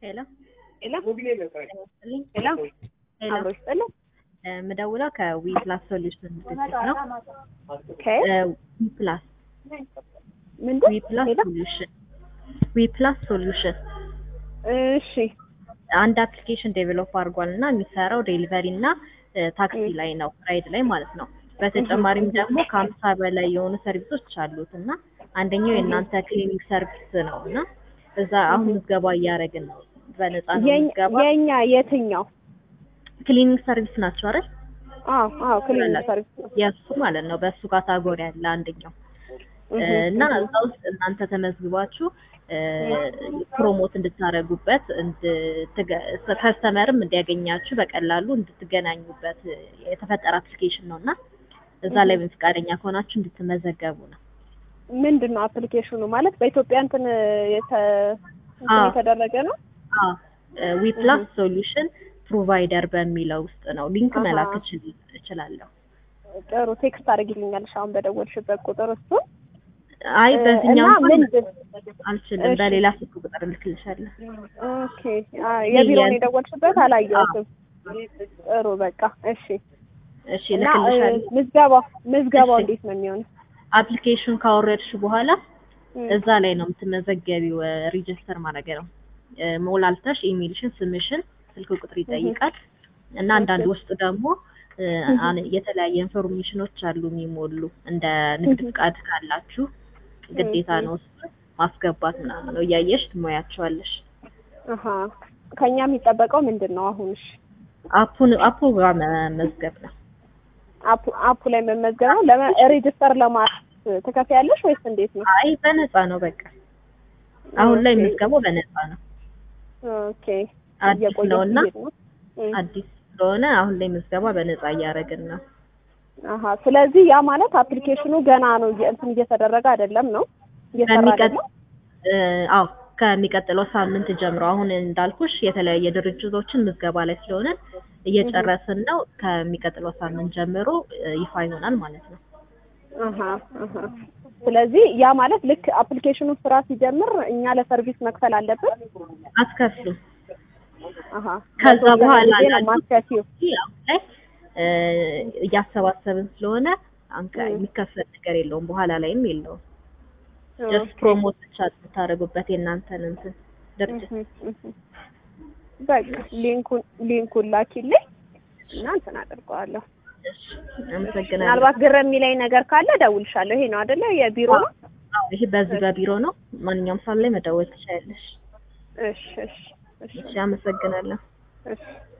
ሄሎ ሄሎ ይስጥልኝ። ሄሎ ሄሎ አብሮ ይስጥልኝ። የምደውለው ከዊ ፕላስ ሶሉሽን ድርጅት ነው። ከየት ዊ ፕላስ ምንድን ዊ ፕላስ ሄሎ ሶሉሽን ዊ ፕላስ ሶሉሽን እሺ አንድ አፕሊኬሽን ዴቨሎፕ አድርጓል እና የሚሰራው ዴሊቨሪ እና ታክሲ ላይ ነው ራይድ ላይ ማለት ነው። በተጨማሪም ደግሞ ከሀምሳ በላይ የሆኑ ሰርቪሶች አሉት እና አንደኛው የእናንተ ክሊኒክ ሰርቪስ ነው እና እዛ አሁን ምዝገባ እያደረግን ነው። በነፃ ነው የኝ- ምዝገባ። የኛ የትኛው? ክሊኒክ ሰርቪስ ናቸው አይደል? አዎ አዎ ክሊኒክ ይላል። ሰርቪስ ነው። የእሱ ማለት ነው። በእሱ ካታጎሪ ያለ አንደኛው እህ እና እዛ ውስጥ እናንተ ተመዝግባችሁ ፕሮሞት እንድታደርጉበት ከስተመርም እንዲያገኛችሁ በቀላሉ እንድትገናኙበት የተፈጠረ አፕሊኬሽን ነው እና እዛ ላይ ፈቃደኛ ከሆናችሁ እንድትመዘገቡ ነው። ምንድን ነው አፕሊኬሽኑ ማለት በኢትዮጵያ እንትን የተ- እንትን አዎ። የተደረገ ነው? ዊ ፕላስ ሶሉሽን ፕሮቫይደር በሚለው ውስጥ ነው። ሊንክ አሃ። መላክ እችል- እችላለሁ። ጥሩ ቴክስት አድርጊልኛለሽ አሁን በደወልሽበት ቁጥር እሱ አይ እና በዚህኛው እንኳን ምንድን አልችልም። እሺ። በሌላ ስልክ ቁጥር እልክልሻለሁ። ኦኬ አ፣ የቢሮውን የ- የደወልሽበት አላየሁትም። ጥሩ በቃ እሺ። እሺ እና እ፣ እልክልሻለሁ። ምዝገባው ምዝገባው እሺ። እንዴት ነው የሚሆነው? አፕሊኬሽን ካወረድሽ በኋላ እም፣ እዛ ላይ ነው የምትመዘገቢው። ሬጅስተር ማድረግ ነው። እ፣ ሞላልተሽ ኢሜልሽን፣ ስምሽን፣ ስልክ ቁጥር ይጠይቃል እና አንዳንድ ውስጥ ደግሞ እ፣ አን- የተለያየ ኢንፎርሜሽኖች አሉ የሚሞሉ እንደ ንግድ ፍቃድ ካላችሁ ግዴታ ነው እሱ ማስገባት ምናምን ነው። እያየሽ ትሞያቸዋለሽ። አሀ ከኛ የሚጠበቀው ምንድን ነው አሁን? እሺ አፑን አፑ ጋር መመዝገብ ነው። አፑ አፑ ላይ መመዝገብ ነው። ለመ ሬጅስተር ለማለት ትከፍያለሽ ወይስ እንዴት ነው? አይ በነፃ ነው በቃ። አሁን ላይ ኦኬ። ምዝገባው በነፃ ነው። ኦኬ አዲስ እየቆየ ነው እና ሲሄድ ነው። እም፣ አዲስ ስለሆነ አሁን ላይ ምዝገባ በነፃ እያደረግን ነው። አሀ ስለዚህ ያ ማለት አፕሊኬሽኑ ገና ነው እየ- እንትን እየተደረገ አይደለም ነው እየሰራ ከሚቀጥ አይደለም። እ፣ አዎ ከሚቀጥለው ሳምንት ጀምሮ አሁን እንዳልኩሽ የተለያየ ድርጅቶችን ምዝገባ ላይ ስለሆነ እየጨረስን ነው። ከሚቀጥለው ሳምንት ጀምሮ እ፣ ይፋ ይሆናል ማለት ነው። አሀ አሀ ስለዚህ ያ ማለት ልክ አፕሊኬሽኑ ስራ ሲጀምር እኛ ለሰርቪስ መክፈል አለብን። አትከፍሉም። አሀ ከዛ ለተወሰነ በኋላ ጊዜ ነው ላሉት ማስከፊው። አሁን ላይ እ፣ እያሰባሰብን ስለሆነ አንከ ም። የሚከፈል ነገር የለውም። በኋላ ላይም የለውም። ጀስት ፕሮሞት ብቻ የምታደርጉበት የእናንተን እንትን ድርጅት እህ፣ እህ። በቃ ሊንኩን ሊንኩን ላኪልኝ እና እንትን አደርገዋለሁ። እሺ፣ አመሰግናለሁ። ምናልባት ግር የሚለኝ ነገር ካለ እደውልሻለሁ። ይሄ ነው አይደለ? የቢሮ ነው። አዎ፣ ይሄ በዚህ በቢሮ ነው። ማንኛውም ሰዓት ላይ መደወል ትችያለሽ። እሺ እሺ እሺ እሺ፣ አመሰግናለሁ። እሺ